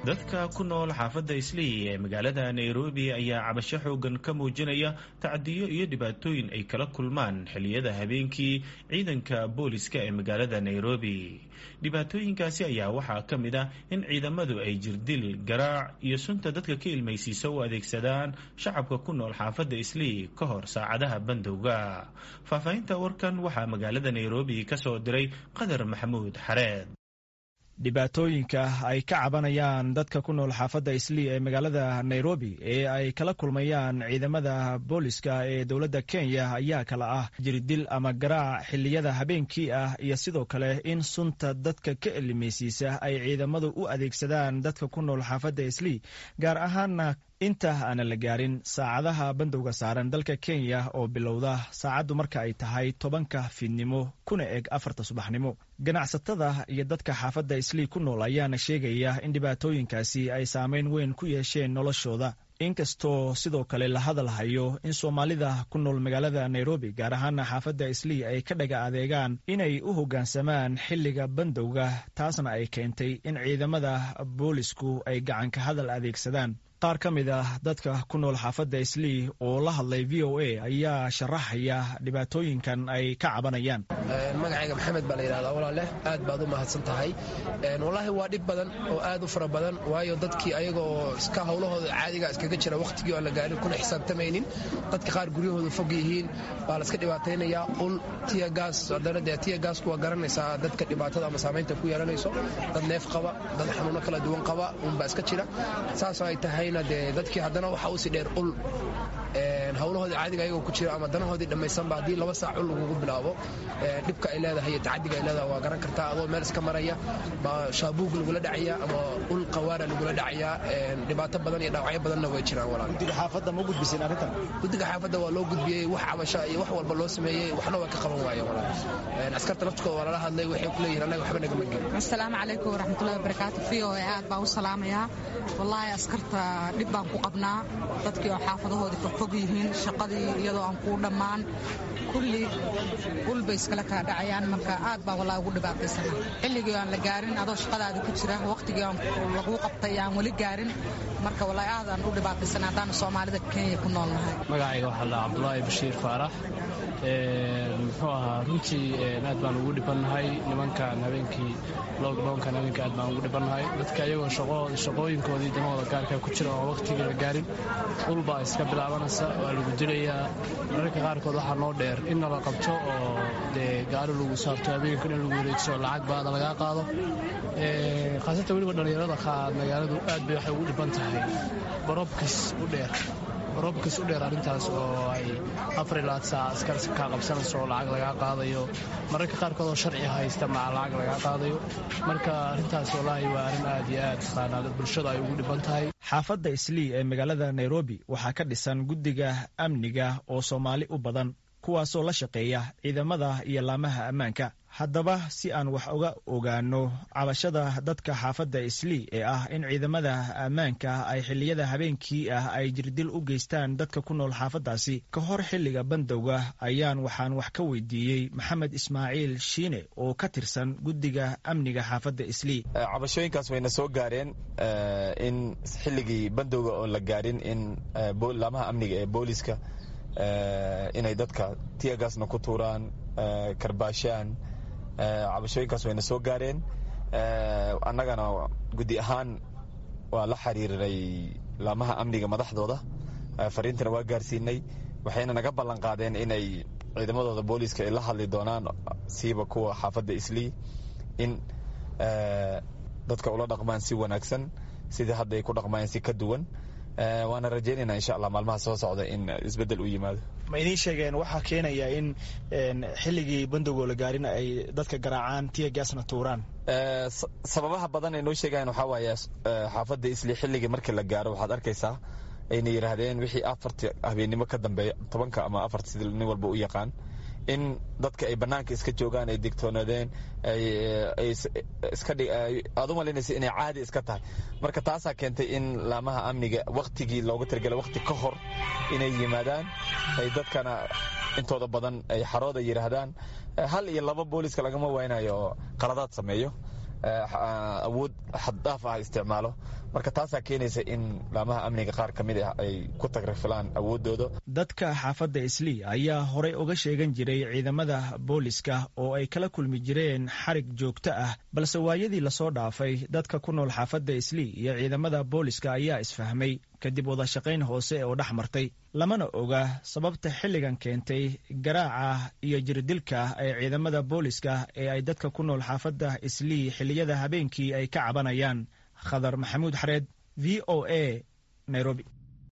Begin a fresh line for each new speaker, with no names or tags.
dadka ku nool xaafadda islii ee magaalada nairobi ayaa cabasho xoogan ka muujinaya tacdiyo iyo dhibaatooyin ay kala kulmaan xilliyada habeenkii ciidanka booliska ee magaalada nairobi dhibaatooyinkaasi ayaa waxaa ka mid ah in ciidamadu ay jirdil garaac iyo sunta dadka ka ilmaysiisa u adeegsadaan shacabka ku nool xaafadda islii ka hor saacadaha bandowga faahfaahinta warkan waxaa magaalada nairobi ka soo diray qadar maxamuud xareed
dhibaatooyinka ay ka cabanayaan dadka ku nool xaafadda islii ee magaalada nairobi ee ay kala kulmayaan ciidamada booliska ee dowladda kenya ayaa kala ah jirdil ama garaac xilliyada habeenkii ah iyo sidoo kale in sunta dadka ka elimaysiisa ay ciidamadu u adeegsadaan dadka ku nool xaafadda islii gaar ahaana inta aanan la gaarin saacadaha bandowga saaran dalka kenya oo bilowda saacaddu marka ay tahay tobanka fiidnimo kuna eg afarta subaxnimo ganacsatada iyo dadka xaafadda islii ku nool ayaana sheegaya in dhibaatooyinkaasi ay saameyn weyn ku yeesheen noloshooda inkastoo sidoo kale la hadal hayo in soomaalida ku nool magaalada nairobi gaar ahaana xaafadda islii ay ka dhaga adeegaan inay u hoggaansamaan xilliga bandowga taasna ay keentay in ciidamada boolisku ay gacanka hadal adeegsadaan qaar ka mid ah dadka ku nool xaafadda islii oo la hadlay v o a ayaa sharaxaya dhibaatooyinkan ay ka cabanayaan
magacayga maxamed baa la yidhahdaa walaale aad baad u mahadsan tahay wallaahi waa dhib badan oo aad u fara badan waayo dadkii ayaga oo iska howlahooda caadiga iskaga jira wakhtigii aan la gaarin kuna xisaabtamaynin dadka qaar guryahooda fog yihiin baa la iska dhibaataynayaa ul tiyagaas haddana dee tiyagaasku waa garanaysaa dadka dhibaatada ama saamaynta ku yeelanayso dad neef qaba dad xanuuno kala duwan qaba unbaa iska jira saasoo ay tahay dee dadkii haddana waxaa usii dheer ul howlahoodii caadiga ayagoo ku jira ama danahoodii dhammaysanba haddii laba saac ul lagugu bilaabo dhibka ay leedahay iyo tacadiga ay leedahay waa garan kartaa adoo meel iska maraya baa shaabuug lagula dhacaya ama ul qawaara lagula dhacaya dhibaato badan iyo dhaawacyo badanna way jiraan walaal
guddiga xaafadda ma gudbiseen arrintan
guddiga xaafadda waa loo gudbiyey wax cabasha iyo wax walba loo sameeyey waxna waa ka qaban waaye walaal askarta laftkooda waa lala hadlay waxay ku leeyihin annaga waxba nagama gelin
asalaamu calaykum waraxmatullahi wabarakaatu v o a aad baan u salaamayaa wallaahi askarta dhib baan ku qabnaa dadkii oo xaafadahoodii fogfog yihiin shaqadii iyadoo aan kuu dhammaan kulli ulbay iskala kala dhacayaan marka aad baan wallahi ugu dhibaataysana xilligii aan la gaarin adoo shaqadaada ku jira wakhtigii aan laguu qabtay aan weli gaarin marka wallahi aad aan u dhibaataysana haddaanu soomaalida kenya ku nool nahay
magacayga waxaa la cabdulaahi bashiir faarax muxuu ahaa runtii aad baan ugu dhibannahay nimankan habeenkii lockdownkan habeenkii aad baan ugu dhibannahay dadka iyagoo shaqooyinkoodii damahooda gaarka ku jira oo wakhtigii la gaarin ulbaa iska bilaabanaysa waa lagu dilayaa mararka qaarkood waxaa noo dheer in nala qabto oo dee gaari lagu saarto habeenka in lagu wareegso lacag baada lagaa qaado khaasatan weliba dhallinyarada magaaladu aad bay waxay ugu dhiban tahay barobkis u dheer robkas u dheer arrintaas oo ay afarilaad saac askar kaa qabsanayso oo lacag lagaa qaadayo mararka qaarkood oo sharci haysta maca lacag lagaa qaadayo marka arrintaas wallaahi waa arrin aad iyo aad taqaanaada bulshada ay ugu dhiban tahay
xaafadda islii ee magaalada nairobi waxaa ka dhisan guddiga amniga oo soomaali u badan kuwaasoo la shaqeeya ciidamada iyo laamaha ammaanka haddaba si aan wax uga ogaano cabashada dadka xaafadda islii ee ah in ciidamada ammaanka ay xilliyada habeenkii ah ay jirdil u geystaan dadka ku nool xaafaddaasi ka hor xilliga bandowga ayaan waxaan wax ka weydiiyey maxamed ismaaciil shiine oo ka tirsan guddiga amniga xaafadda islii
cabashooyinkaas wayna soo gaareen in xilligii bandowga oon la gaarin in laamaha amniga ee booliska inay dadka tiyagaasna ku tuuraan karbaashaan cabashooyinkaas wayna soo gaareen annagana guddi ahaan waa la xiriirinay laamaha amniga madaxdooda fariintana waa gaarsiinay waxayna naga ballan qaadeen inay ciidamadooda booliiska ay la hadli doonaan siiba kuwa xaafadda islii in dadka ula dhaqmaan si wanaagsan sidii hadda ay ku dhaqmayeen si ka duwan waana rajeynayna insha allah maalmaha soo socda in isbedel u yimaado
ma idiin sheegeen waxaa keenaya in xilligii bandowgoo la gaarin ay dadka garaacaan tiyagaasna tuuraan
sababaha badan ay noo sheegayan waxaa waaye xaafadda isli xilligii markii la gaaro waxaad arkaysaa ayna yidhaahdeen wixii afarti habeennimo ka dambeeya tobanka ama afarti sida nin walba u yaqaan in dadka ay banaanka iska joogaan ay digtoonaadeen aad u malaynaysa inay caadi iska tahay marka taasaa keentay in laamaha amniga waktigii looga talagala wakti ka hor inay yimaadaan ay dadkana intooda badan ay xarooda yidhaahdaan hal iyo laba booliska lagama waynayo oo qaladaad sameeyo awood xaddhaaf ah isticmaalo marka taasaa keenaysa in laamaha amniga qaar ka mid ah ay ku tagrafilaan awooddooda
dadka xaafadda islii ayaa horey uga sheegan jiray ciidamada booliska oo ay kala kulmi jireen xarig joogto ah balse waayadii lasoo dhaafay dadka ku nool xaafadda islii iyo ciidamada booliska ayaa isfahmay kadib wadashaqayn hoose oo dhex martay lamana oga sababta xilligan keentay garaaca iyo jirdilka ee ciidamada booliska ee ay dadka ku nool xaafadda islii xilliyada habeenkii ay ka cabanayaan khadar maxamuud xareed v o a nairobi